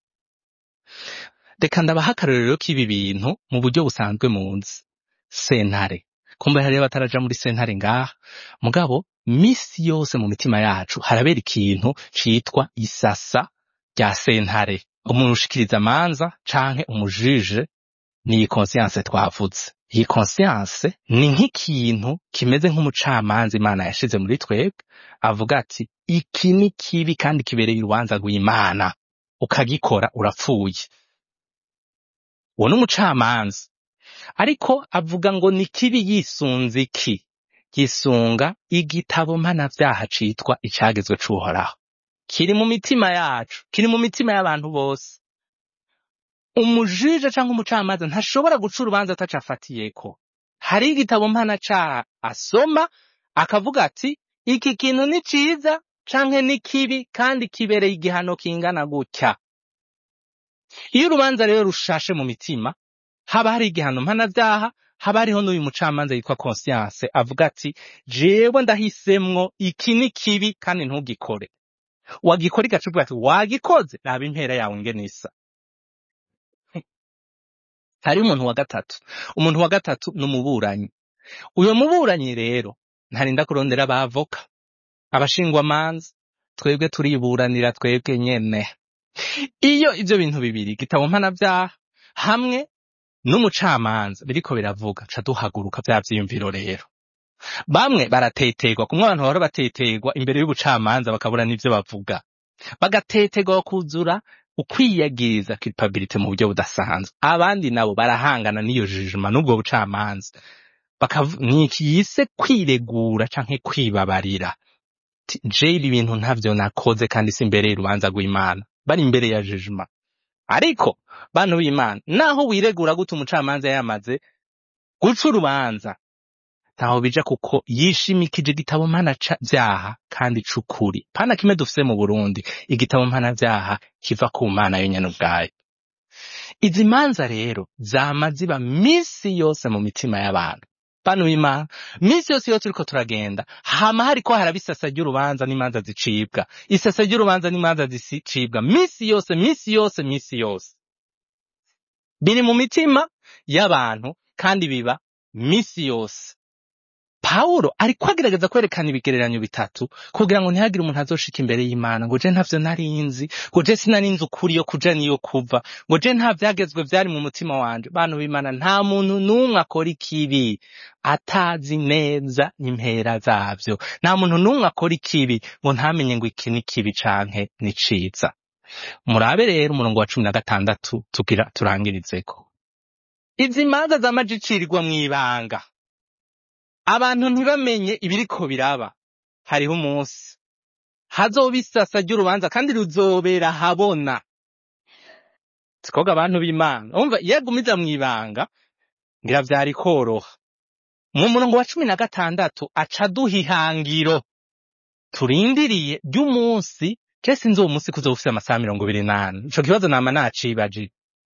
reka ndabaha akarorero k'ibi bintu mu buryo busanzwe munzi sentare kumbe hariyo bataraja muri sentare ngaha mugabo misi yose mu mitima yacu harabera ikintu citwa isasa rya sentare umuntu ushikiriza amanza canke umujije ni iyi conscience twavuze iyi conscience ni nk'ikintu kimeze nk'umucamanza imana yashize muri twebwe avuga ati iki ni kibi kandi kibereye urubanza rw'imana ukagikora urapfuye uwo ni umucamanza ariko avuga ngo ni kibi yisunze iki yisunga igitabo mpanavyaha citwa icagezwe c'uhoraho kiri mu mitima yacu kiri mu mitima y'abantu bose umujije canke umucamanza ntashobora guca urubanza atacafatiyeko hari igitabo mpanacaha asoma akavuga ati iki kintu ni ciza canke ni kibi kandi kibereye igihano kingana gutya iyo urubanza rero rushashe mu mitima haba hari igihano mpanavyaha haba hariho n'uyu mucamanza yitwa conscience avuga ati jewe ndahisemwo iki ni kibi kandi ntugikore wagikora igaca uvuga ati wagikoze raba impera yawe ingene isa hariho umuntu wa gatatu umuntu wa gatatu ni umuburanyi uyo muburanyi rero ntarinda kurondera abavoka abashingwamanza twebwe turiburanira twebwe nyene iyo ivyo bintu bibiri igitabo mpanavyaha hamwe n'umucamanza biriko biravuga ca duhaguruka vya vyiyumviro rero bamwe barateterwa kumwe abantu bahora bateterwa imbere y'ubucamanza bakabura n'ivyo bavuga bagateterwa bakuzura ukwiyagiriza culpability mu buryo budasanzwe abandi nabo barahangana n'iyo jijima n'ubwo bucamanza bakavu- ni iki yise kwiregura canke kwibabarira Ati, je ibi bintu ntavyo nakoze kandi si imbere y'urubanza rw'imana bari imbere ya jijima ariko bantu b'imana naho wiregura gute umucamanza yamaze guca urubanza ntaho bija kuko yishimikije igitabo mpanavyaha kandi c'ukuri pana kimwe dufise mu burundi igitabo mpanavyaha kiva ku mana yo nyene ubwayo izi manza rero zama ziba misi yose mu mitima y'abantu bantu b'imana misi yose iyo turiko turagenda hama hariko haraba isasa ry'urubanza n'imanza zicibwa isasa ry'urubanza n'imanza zicibwa misi yose misi yose misi yose biri mu mitima y'abantu kandi biba misi yose Pawulo ariko agerageza kwerekana ibigereranyo bitatu kugira ngo ntihagire umuntu azoshika imbere y'Imana ngo je ntavyo nari nzi ngo je sinari nzi ukuri yo kuja niyo kuva ngo je nta vyagezwe vyari mu mutima wanje bantu b'Imana nta muntu n'umwe akora ikibi atazi neza impera zavyo nta muntu n'umwe akora ikibi ngo ntamenye ngo iki ni kibi canke ni ciza murabe rero umurongo wa cumi na gatandatu tugira turangirizeko izi manza zamaje icirirwa mw'ibanga abantu ntibamenye ibiriko biraba hariho umunsi hazoba isasa ry'urubanza kandi ruzobera habona sikoga abantu b'imana umva iyo agumiza mw'ibanga ngira vyari koroha mu murongo wa cumi na gatandatu aca aduha ihangiro turindiriye ry'umunsi je sinzi uwo munsi kuzoba ufise amasaha mirongo ibiri n'ane ico kibazo nama nacibajije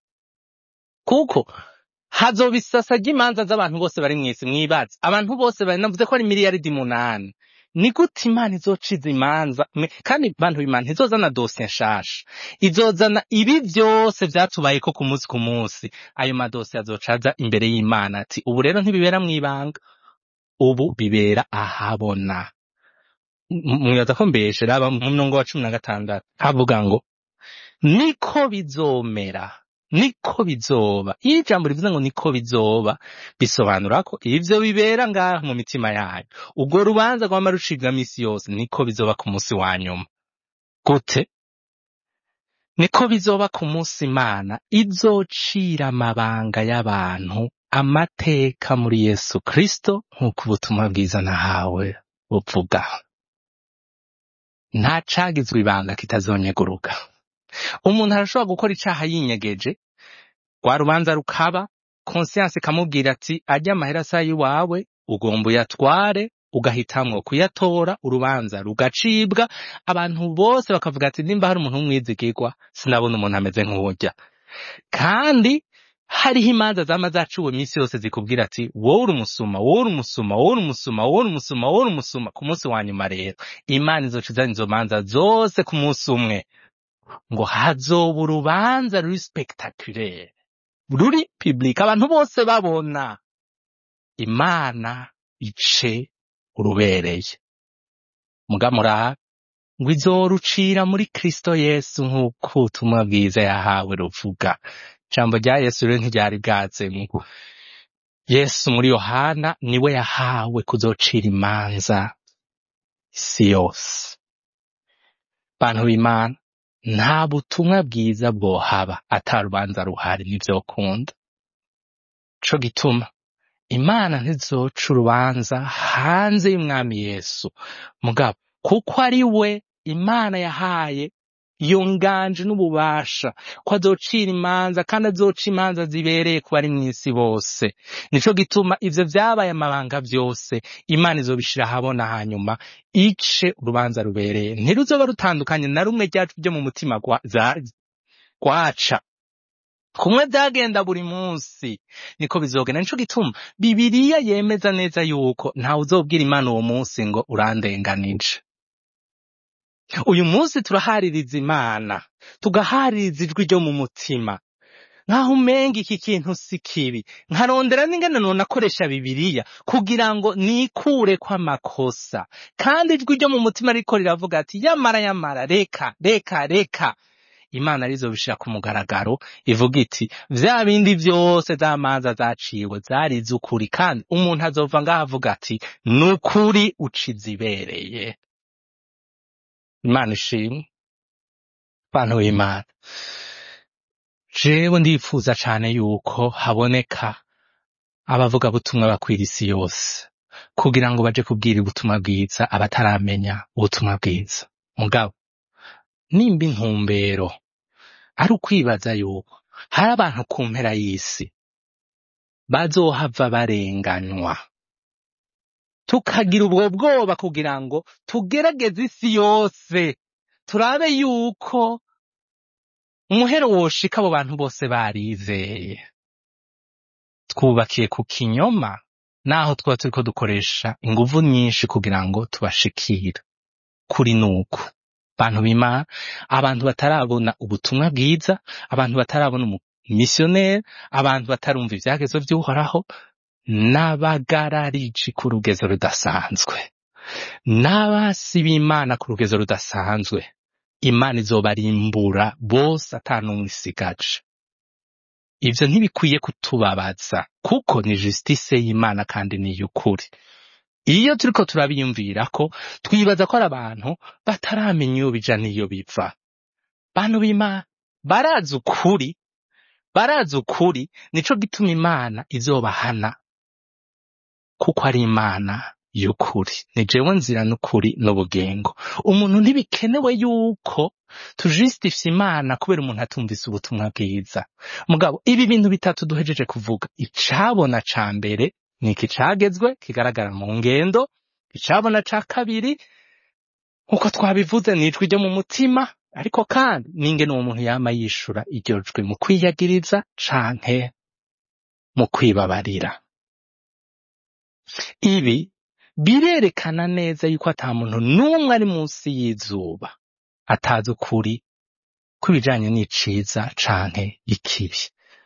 kuko hazoba isasa ry'imanza z'abantu bose bari mw'isi mwibaze abantu bose bari navuze ko ari miliyaridi munani ni gute imana izociza imanza Me- kandi bantu b'imana ntizozana dosiye nshasha izozana ibi vyose vyatubayeko ku munsi ku munsi ayo madosiye azocaza imbere y'imana ati ubu rero ntibibera mw'ibanga ubu bibera ahabona mwibaza ko mbeshe raba mu murongo wa cumi na gatandatu havuga ngo niko bizomera niko bizoba iyo ijambo rivuze ngo niko bizoba bisobanura ko ivyo bibera ngaha mu mitima yayo ubwo rubanza rwama rucibwa misi yose niko bizoba ku munsi wa nyuma gute niko bizoba ku munsi imana izocira amabanga y'abantu amateka muri yesu kristo nk'uko ubutumwa bwiza nahawe buvuga nta cagizwe ibanga kitazonyeguruka umuntu arashobora gukora icaha yinyegeje rwa rubanza rukaba konsiyanse ikamubwira ati arya amahera asa y'iwawe ugomba uyatware ugahitamwo kuyatora urubanza rugacibwa abantu bose bakavuga ati nimba hari umuntu w'umwizigirwa sinabona umuntu ameze nk'uwurya kandi hariho imanza zama zaciwe iminsi yose zikubwira ati wowe uri umusuma wowe uri umusuma wowe uri umusuma wowe uri umusuma wowe uri umusuma ku munsi wa nyuma rero imana izoca izana izo manza zose ku munsi umwe ngo hazoba urubanza ruri spectaculaire ruri public abantu bose babona imana ice urubereye muga murabe ngo izorucira muri kristo yesu nk'uko ubutumwa bwiza yahawe ruvuga ijambo rya yesu rero ntiryari bwazemo yesu muri yohana niwe yahawe kuzocira imanza isi yose bantu b'imana nta butumwa bwiza bwohaba ata rubanza ruhari ntivyokunda co gituma imana ntizoca urubanza hanze y'umwami yesu mugabo kuko ari we imana yahaye iyo nganje n'ububasha ko azocira imanza kandi azoca imanza zibereye ku bari mw'isi bose nico gituma ivyo vyabaye amabanga vyose imana izobishira ahabona hanyuma ice urubanza rubereye ntiruzoba rutandukanye na rumwe ryacu ryo mu mutima gwa- za- gwaca kumwe vyagenda buri munsi niko bizogenda nico gituma bibiriya yemeza neza yuko ntawe uzobwira imana uwo munsi ngo urandenganije uyu munsi turahaririza imana tugahaririza ijwi ryo mu mutima nkaho umenga iki kintu si kibi nkarondera n'ingene nonakoresha bibiriya kugira ngo nikure kw'amakosa kandi ijwi ryo mu mutima riko riravuga ati yamara yamara reka reka reka imana rizobishira ku mugaragaro ivuga iti vya bindi vyose za manza zaciwe zari iz'ukuri kandi umuntu azova ngaho avuga ati nukuri uciza ibereye imana ishimwe bantu b'imana jewe ndifuza cane yuko haboneka abavugabutumwa bakwira isi yose kugira ngo baje kubwira ubutumwa bwiza abataramenya ubutumwa bwiza mugabo nimba intumbero ari ukwibaza yuko hari abantu ku mpera y'isi bazohava barenganywa tukagira ubwo bwoba kugira ngo tugerageze isi yose turabe yuko umuhero woshika abo bantu bose barizeye twubakiye ku kinyoma naho twaba turiko dukoresha inguvu nyinshi kugira ngo tubashikire kuri nuku bantu b'imana abantu batarabona ubutumwa bwiza abantu batarabona umumisiyoneri abantu batarumva ivyagezo vy'uhoraho n'abagarariji ku rugezo rudasanzwe n'abasi b'imana ku rugezo rudasanzwe imana izobarimbura bose ata n'umwe isigaje ivyo ntibikwiye kutubabaza kuko ni justice y'imana kandi ni iy'ukuri iyo turiko turabiyumvirako twibaza ko ari abantu bataramenya iyo bija n'iyo biva bantu b'imana barazi ukuri barazi ukuri nico gituma imana izobahana kuko ari imana y'ukuri ni jewe nzira n'ukuri n'ubugengo umuntu ntibikenewe yuko tujustifya imana kubera umuntu atumvise ubutumwa bwiza mugabo ibi bintu bitatu duhejeje kuvuga icabona ca mbere ni iki cagezwe kigaragara mu ngendo icabona ca kabiri nk'uko twabivuze ni ijwi ryo mu mutima ariko kandi n'ingene uwo muntu yama yishura iryo jwi mu kwiyagiriza canke mu kwibabarira ibi birerekana neza yuko ata muntu n'umwe ari munsi y'izuba atazi ukuri kw'ibijanye n'iciza canke ikibi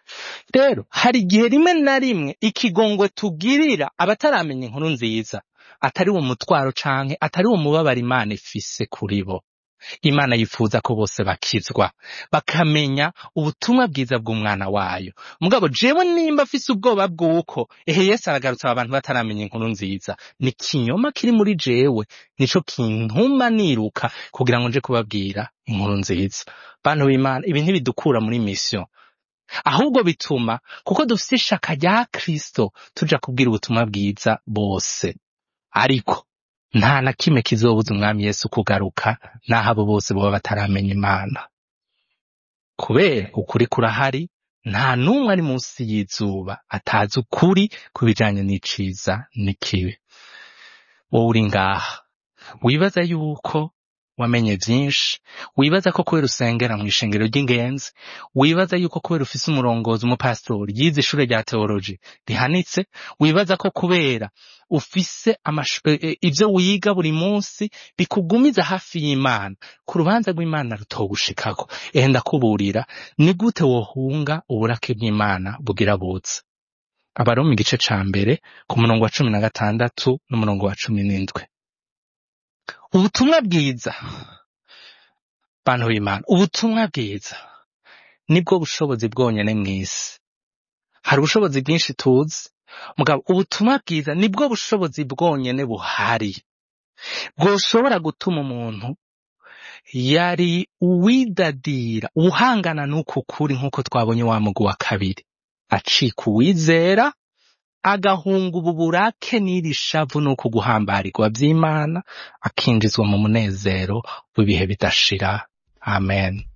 rero hari igihe rimwe na rimwe ikigongwe tugirira abataramenya inkuru nziza atari wo mutwaro canke atari wo mubabaro imana ifise kuri bo imana yifuza ko bose bakizwa bakamenya ubutumwa bwiza bw'umwana wayo mugabo jewe nimba afise ubwoba bw'uko ehe yesu aragarutse aba bantu bataramenya inkuru nziza ni kinyoma kiri muri jewe nico kintuma niruka kugira ngo nje kubabwira inkuru nziza bantu b'imana ibi ntibidukura muri mission ahubwo bituma kuko dufise ishaka rya kristo tuja kubwira ubutumwa bwiza bose ariko nta na kimwe kizobuza umwami yesu kugaruka n'aho abo bose boba bataramenya imana kubera ukuri kurahari nta n'umwe ari munsi y'izuba atazi ukuri ku bijanye n'iciza n'ikibi wowe uri ngaha wibaza yuko wamenye vyinshi wibaza ko kubera usengera mu ishengero ry'ingenzi wibaza yuko kubera ufise umurongozi umupasitori yize ishure rya teoloji rihanitse wibaza ko kubera ufise amashu- eh, eh, ivyo wiga buri munsi bikugumiza hafi y'imana ku rubanza rw'imana rutogushikako ehe ndakuburira ni gute wohunga uburake bw'imana bugira buze abaroma igice ca mbere ku murongo wa cumi na gatandatu n'umurongo wa cumi n'indwi ubutumwa bwiza bantu b'imana ubutumwa bwiza nibwo bushobozi bwonyene mw'isi hari ubushobozi bwinshi tuzi mugabo ubutumwa bwiza nibwo bushobozi bwonyene buhari bwoshobora gutuma umuntu yari uwidadira uhangana n'uku kuri nk'uko twabonye wa mugwi wa kabiri acika uwizera agahunga ubu burake n'iri shavu n'uku guhambarirwa vy'imana akinjizwa mu munezero w'ibihe bidashira amen